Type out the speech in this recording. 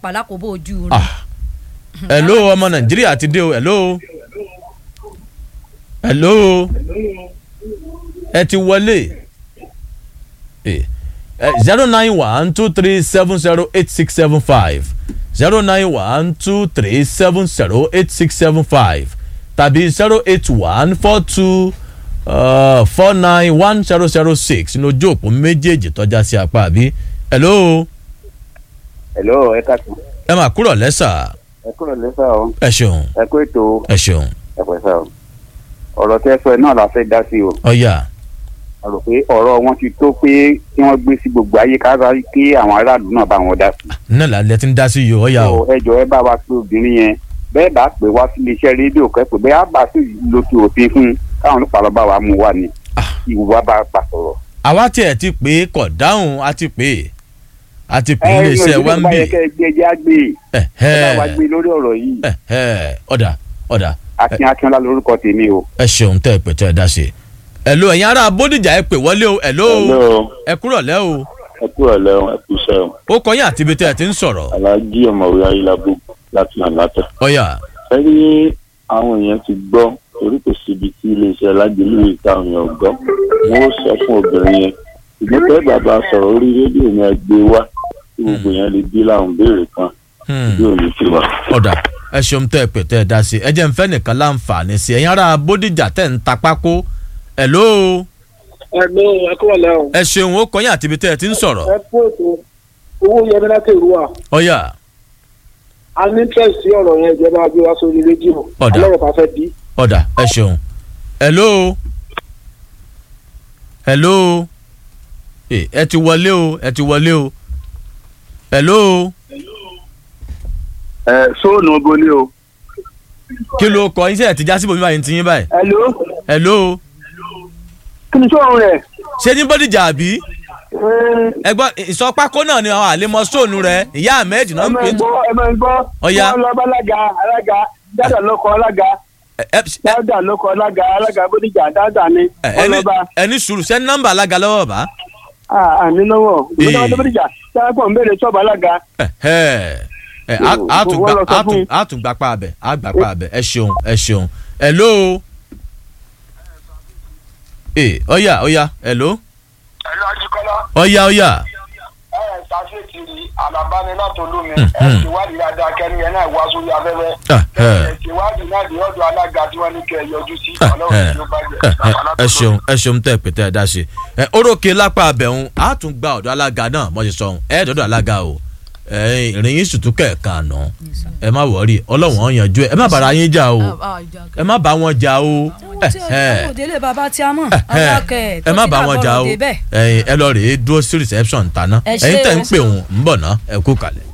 pàápàá lákòóbó ojú rẹ̀. ah hello ọmọ nàìjíríà ti dé o hello hello ẹ ti wọlé zero nine one two three seven zero eight six seven five zero nine one two three seven zero eight six seven five tàbí zero eight one four two four nine one zero zero six ní ojú òpó méjèèjì tọ́já sí apá àbí hello hello ẹ káàtó ẹ máa kúrò lẹ́sà ẹ kúrò lẹ́sà o ẹ ṣeun ẹ kó ètò ẹ ṣeun ẹ pẹ̀sà o ọ̀rọ̀ tẹ́ sọ ẹ náà la fẹ́ dá sí o ọ̀yà a rò pé ọ̀rọ̀ wọn ti tó pé kí wọ́n gbé sí gbogbo ayé kára kí àwọn aráàlú náà bá wọn dá sí. náà lálẹ́ tí ń dá sí yìí ọ̀yà o. ẹ jọ ẹ bá wa pé obìnrin yẹn bẹ́ẹ̀ bá pè wá sí iléeṣẹ́ rédíò kẹ́pẹ́ bẹ́ẹ̀ á bá sí lókè òfin fún káwọn ọlọ́pàá lọ́ba wa mú wa ni ìwà bá bá sọ̀rọ̀. àwa tiẹ̀ ti pè é kọ̀ dáhùn a ti pè é a ti pè é iléeṣẹ́ wa ń bì. ẹ ẹ ẹ gbé ẹjẹ á gbé ẹ bá wa gbé lórí ọ̀rọ̀ yìí. ọ̀dà ọ̀dà. akin akínọlá lórúkọ tèmi o. ẹ ṣeun tẹ́ ẹ pè tẹ́ ẹ dá sí i. ẹ̀lò ẹ̀yin ará bódìjà ẹ pè wọlé o ẹ̀lò ẹ kúrọ̀ lẹ́ o. ẹ kúrọ̀ lẹ́ o ẹ kú iṣẹ́ o. ó kọ́ yín àti ibi tẹ́ ẹ ti ń sọ̀rọ̀. alájí ọ̀mọ̀wé ayélujábọ̀ láti àlàtà. ọ̀yà. ẹ rí àwọn èèyàn ti gbọ́ torí kò síbi tí iléeṣẹ́ alájẹlú ìtàwọn èèyàn gbọ́ wọ́n sọ fún obìnrin yẹn ìgbọ́n pẹ́ bàbá sọ̀rọ̀ orí rédíò ni ẹ gbé wá tí gbogbo yẹn lè bí láwọn béèrè kan bí ò ní tiwa. ọ̀dà ẹ ṣeun tẹ́ ẹ pè tẹ́ ẹ dá sí i ẹ jẹ́ n fẹ́ nìkan láǹfààní sí i ẹ̀yin ará bódìjà tẹ̀ ń ta pákó ẹ̀lò. ẹ̀lò ẹ kúrò lẹ́ o. ẹ ṣeun ó kọ́ yín àti ibi tẹ́ ẹ ti ń sọ̀rọ̀. ẹ kú ètò owó yẹmi láti ìlú wa. ọ̀yà. a ní interest sí ọ̀rọ̀ yẹn ìjọba gbé wá sórí rédíò. ọ̀dà alọ́rọ̀ bá fẹ́ bí. ọ̀dà ẹ ṣeun hello hello ẹ ti wọlé o ẹ ti wọlé o hello. ẹ sóònù bolé o. kí ló kọ iṣẹ́ ẹ̀ ti já síbò mi báyìí ti yín báyìí. hello. hello. kí ni sóòrùn rẹ̀. ṣé ní bọ́dìjà àbí. ẹgbọ́n ìsọpákó náà ni àwọn àlemọ sóònù rẹ ìyá ahmed náà ń pè. ẹ máa ń gbọ́ ẹ máa ń gbọ́. ọ̀ya. wọ́n lọ bá alága alága dáadáa lọ́kọ̀ alága dáadáa lọ́kọ̀ alága alága bódìjà dáadáa ni wọ́n lọ bá. ẹni sùúrù sẹ́ni nọ́mbà alága lọ́wọ́ bá. àní lọ́wọ́ ìgbésẹ̀ bódìjà sáà pọ̀ ń béèrè sọ́ọ̀bù alága. a tún gbà pa abẹ a gbà pa abẹ ẹ ṣeun ẹ ṣeun hello. ee ọ̀ya ọ̀ya hello. hello ajikọla. ọ̀ya ọ̀ya. ẹ ẹ ṣàṣeyìí alabani láti olómi ẹ ti wádìí dáadáa kẹ́ni ẹ náà wá sórí afẹ́fẹ́ ẹ ti wádìí náà di ọ̀dọ̀ alága tí wọ́n ní kẹ́ ẹ yọjú sí ọlọ́run tí ó bá jẹ. ẹ ṣeun ẹ ṣeun tẹ pété ẹ dá ṣe ẹ orókè lápá abẹ́hùn á tún gba ọ̀dọ̀ alága náà mọ̀ ṣe sọ̀hún ẹ dọ̀dọ̀ alága o ìrìn yín sùtú kẹ̀ẹ̀kan àná ẹ má wọ̀ọ́rì ọlọ́wọ́n yanjú ẹ ẹ má bára yín jà o ẹ má bá wọn jà o ẹ òdélé bàbá tí a mọ̀ alákẹ́ ẹ má bá wọn jà o ẹ lọ rèé dúró sí reception tàná ẹ̀yin tẹ̀ ń pè wọ́n ń bọ̀ ná ẹ kú kalẹ̀.